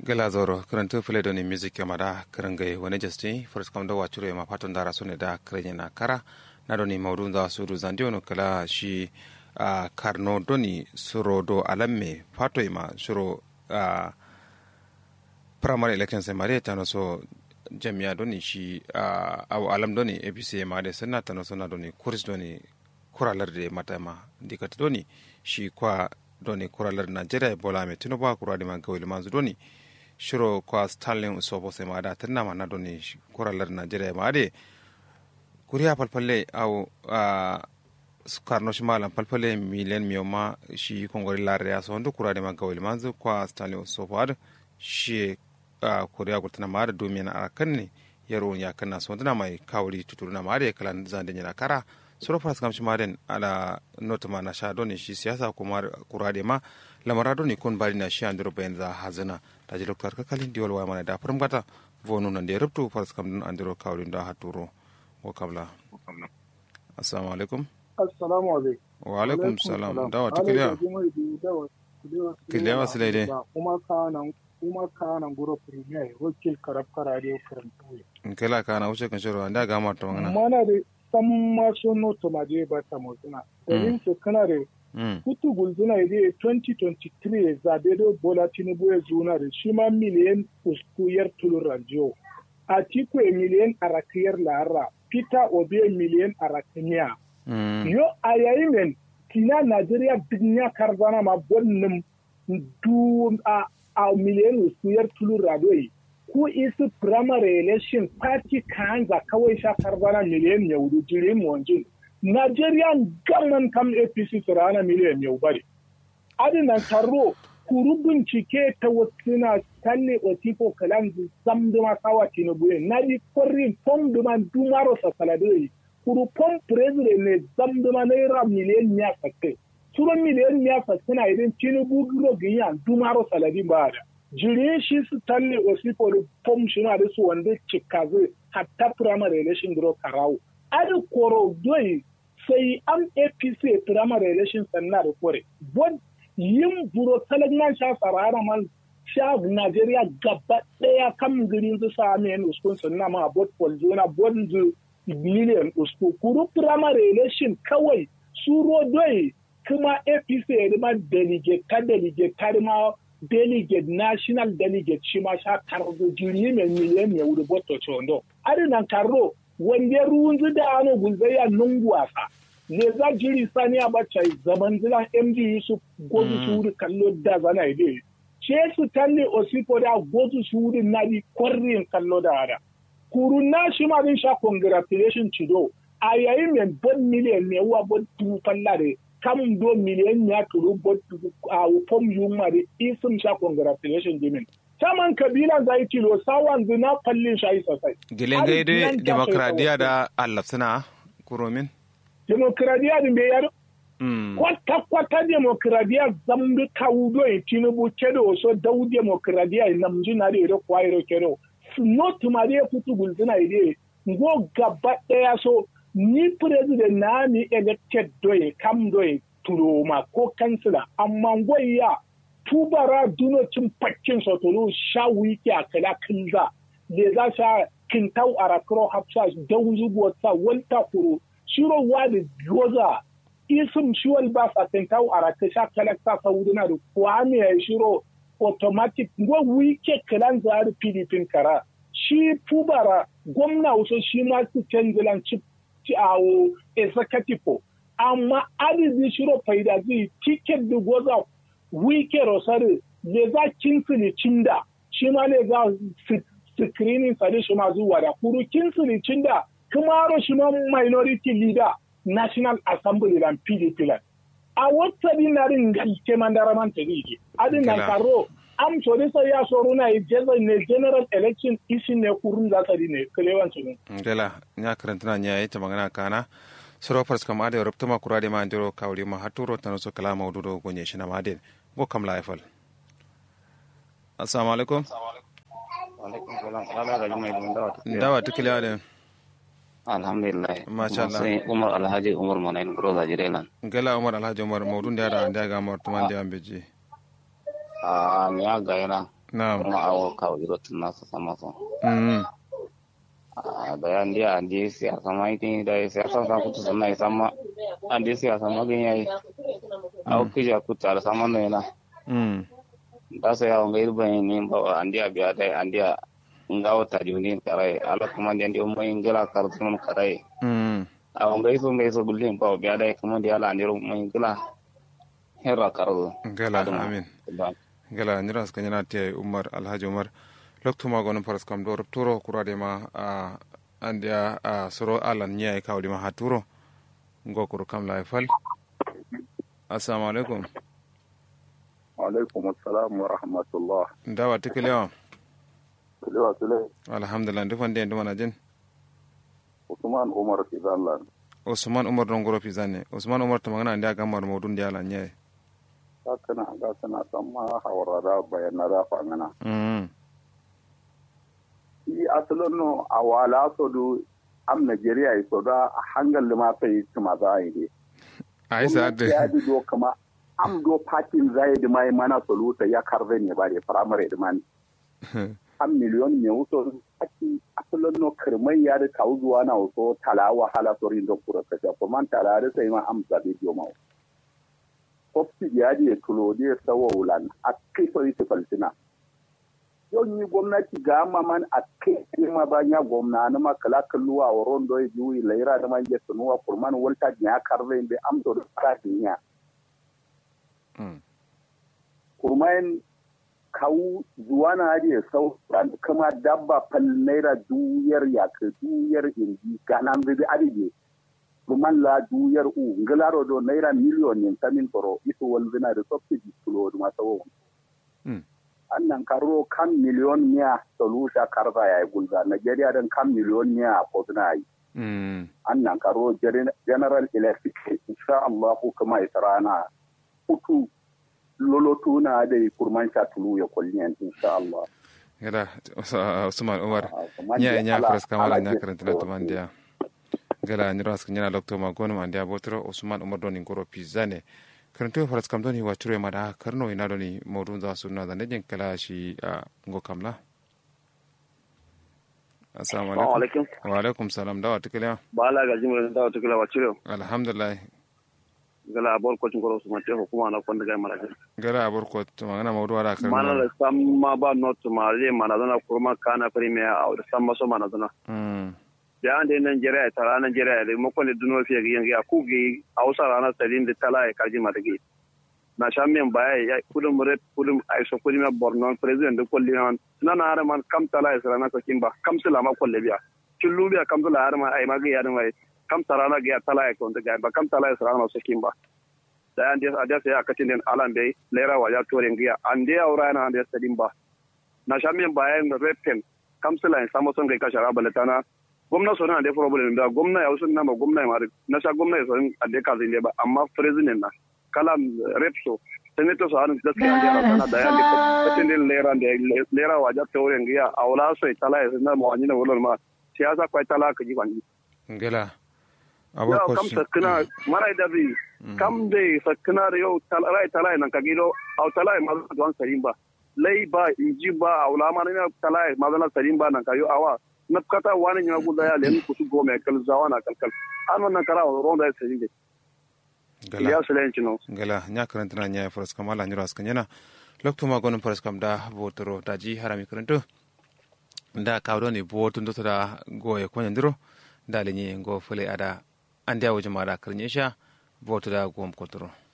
gala zoro karantu fule doni music yama da karangai wani jasti first kam da wacuro yama fatan dara sune da karanye na kara na doni maudu da suru zandi ono kala shi a karno doni suro do alamme fato yama suro a primary election sai mare tano so jami'a doni shi a awo alam doni apc yama da sanna tano so na doni kuris doni kuralar da mata ma dikata doni shi kwa doni kuralar nigeria bola mai tinubu kura da magawil manzu doni shiro kwa stalin usobo sai ma da tanna ma na doni kuralar nigeria ma de kuriya falfalle au a karno shi malam falfalle miliyan miyo ma shi kongori lare ya so kura da magawil manzu kwa stalin usobo ad shi a kuriya gurtana ma da domin a kan ne yaro ya kanna so mai kawuri tuturu na ma da kalan zan da kara suro faras kam shimaden ala notama na sha doni shi siyasa kuma kurade ma lamara doni kun bari na shi andiro bayan za hazana da ji doktor kakalin diwal wa mana da farin gata vonu nan da ya rubtu faras kam dun andiro kawrin da haturo wa kabla assalamu alaikum assalamu alaikum wa alaikum salam dawa ta kiliya kiliya wasu daidai kuma kanan kuma kanan guro premier wakil karab karare karantuwe in kila kana wuce kan shirwa da ga mata magana mana da san maso noto ma je ba ta motuna domin su kana da kutu gulzuna ya 2023 zabe da bola tinubu ya zuna da shi ma miliyan uskuyar tulun rajiyo a tiku ya miliyan arakiyar lara peter obi miliyan arakiniya yo a yayin men kina najeriya duniya karzana ma bonnin du a miliyan uskuyar tulun rajiyo ku isi primary election party kanza kawai sha karbana miliyan ya wudu jire mu wanjin Nigerian government kam APC rana miliyan ya bari adinan taro kuru bincike ta wasina talle otiko kalan zamduma sawa tinubu na di kwarin pom duma dumaro sa saladoi kuru pom president ne zamduma naira miliyan ya sakke suro miliyan ya sakke na idan tinubu duro giyan dumaro saladin ba da jirin shi su talle osifo da pom shi na da su wanda cika zai hatta primary election duro karawo adi koro doi sai an apc primary election sannan da kore bod yin buro talagnan sha sarara man sha nigeria gaba daya kan girin su sami yan uskun sannan ma bod polzona bod zu million usku kuru primary election kawai suro doi kuma apc ya ma delegate ka delegate ka ma delegate national delegate shi ma sha karzo jiri mai miliyan ya wuri boto chondo ari nan karro wanda ruwan da ano gulzaya nungu wasa ne za jiri sani a bacca zaman zilan md yusuf gozu su wuri kallo da zana ide ce su talle osipo da gozu su wuri na di kwarrin kallo da hada kuru na shi ma din sha congratulation cido a yayin mai bon miliyan ne wa bon tufan lare kam do miliyan ya turu bon a fom yuma da isim sha congratulation jimin saman kabilan zai kilo sawan zina fallin shayi sosai. Gilen gaide demokradiya da Allah suna kuromin? Demokradiya da bai yaro? Kwata kwata demokradiya zambi kawudo ya tinubu kedo wasu dau demokradiya ya namji na da iro kwa iro kedo. Not ma da ya fito gulzina ide ngo gaba daya so ni president na ni elected doye kam doye turoma ko kansila amma ngoya tubara dunocin fakkin sotolo sha wiki a kala kinza da za sha kintau a rakro hafsa don zubuwa sa wanta kuro shiro wadi goza isim shiwal ba sa kintau a rakka sha kala sa saudina da kwame ya shiro automatic ngo wike kalan zari pdp kara shi tubara gwamna wasu shi ma su canjilan ci awo executive amma adadi shiro faida zai tiket da goza wike rosari le za kinsili cinda shi ma le za screening sare shi ma zuwa da kuru kinsili cinda kumaro shi ma minority leader national assembly lan pdp lan a wata dinarin galke mandara man tari adin nan karo am so dai sai ya so runa yi jeza ne general election isi ne kurun za ta ne kalewan su ne dela nya karanta na nya ita magana kana soro fars kam ade rubta ma kurade ma ndiro kawli ma haturo tan so kala mawdudo gonye shina ma den go kam la efal assalamu alaikum alaikum salam ala ga jumai dun dawa dawa tukile ade alhamdulillah Masha Allah. sai umar alhaji umar manayin guro da jirelan gala umar alhaji umar mawdun da da da ga mar tuman da ambeji a miya ga yana na'am kuma awo kawo iro tun nasa sama so mm da ya ndi a ndi siyasa ma iti da ya siyasa sa kutu sanna ya sama a ndi siyasa ma gani yayi awo kija kutu ala sama no yana mm da sa yawo ngai ruban ni ba andi a biya dai andi a ngawo ta juni karai ala kuma ndi andi mo ingila kartu mun karai mm awo ngai so ngai so gullin ba biya dai kuma ndi ala ndi mo ingila herra kardu gala amin gala nyira ska nyana te umar alhaji umar loktu ma gonon paras kam do turo kurade ma a andia a soro alan nya e kawli ma haturo ngokuru kam la fal assalamu alaikum alaikum assalam wa rahmatullah ndawa tikelewa kulewa sule alhamdulillah ndufan de ndumana jin usman umar fizanlan usman umar don goro pizane usman umar to magana ndia gamar modun dia lan nya kakana kakana sama hawarada bayanada fangana mm i asalin no a wala so du am nigeria yi so da hangal ma sai tuma za a yi ne ai sa de ya di do kama am do patin zai da mai mana soluta ya karve ne bare primary da man am miliyon me wuso aki asalin no kirmai ya da kawo zuwa na wuso talawa hala sorin da kura kasha kuma tala da sai ma am zabe biyo ma Kofi ya je tulo da sawa wulan a kai so yi falsina yau ni gwamnati ga maman a kai ma ba ya gwamna na ma kala kalluwa wa rondo ya juyi laira da man je tunuwa kurman walta ya karve be am do ka dinya mm kurman kawu zuwa na je sau kama dabba fal naira duyar ya ka duyar inji ganan bi adige kurman la duyar u ngalaro do naira miliyon yin tamin koro ito walzina da subsidy tulo ma sawo mm annan karo kan miliyon miya solusha karza ya yi gulza Nigeria don kan miliyon miya a koduna yi mm annan karo Gen- general electric insha Allah kuma ita rana hutu lolotu na da yi kurman sha tulu ya kulliyan insha Allah gala usman umar Ah, kuma nya dai nya ala- pras kamala ala nya je karanta na to- tamandia gala nyira ska nyana lokto ma gonu mandia botro usman umar doni ngoro pizane karanto faras kam doni wachure mada karno ina doni modun za sunna da nejin kala shi a ngo kamla assalamu alaikum alaikum wa alaikum salam dawa tikala ba la ga jimre da wata kila wacce alhamdulillah gala abor ko cingoro su mate hukuma na kwanda ga mara gala abor ko to magana mawdu wala mana karno da samma ba not ma le mana dana kurma kana premier a da samma so mana dana mm da an da Nigeria ta ranar Nigeria da mu kwale duno fiye ga yanga ku gi Hausa ranar salin da tala ya kaji mata gi na shan men baya ya kudum red kudum ai so kudum Borno president da kulli nan na na har man kam tala ya sarana ko kimba kam sala ma kulle biya kullu biya kam tala har ma ai ma ga ya mai kam sarana ga ya tala ya ko da ga ba kam tala ya sarana so kimba da an da da sai aka tin den alan bai lera wa ya tore ngiya an da aura na an da sadin ba na shan men baya da repen kam sala ya samu son ga kashara balatana gwamna so na da problem da gwamna ya usun nama gwamna ya mari na sha gwamna ya so a da kazin ba amma president na kala rep so senator so hanin gaskiya da yana sana da ya da katin din lera da lera wa ja tore ngiya a wala so tala ya na mo anyi na wala ma siyasa kwai tala ka ji kwani gala abor yau ko kam shi sakina mara da bi kam dai sakina da yau tala tala nan ka gido au tala ma don sarin ba lai ba inji ba a wala ma na tala ma don sarin ba nan ka yo awa na kata wani nya guda ya len kusu gome kal zawana kalkal an wannan kara ronda ya sarin da gala ya silenci no gala nya karanta na nya faras kam ala nyura ska nyana lokto ma gonum faras kam da botoro da ji harami karanto da kawdo ni botun do da goye ko nyandiro da lenye ngo fule ada ande awje ma da karnyesha boto da gom kotoro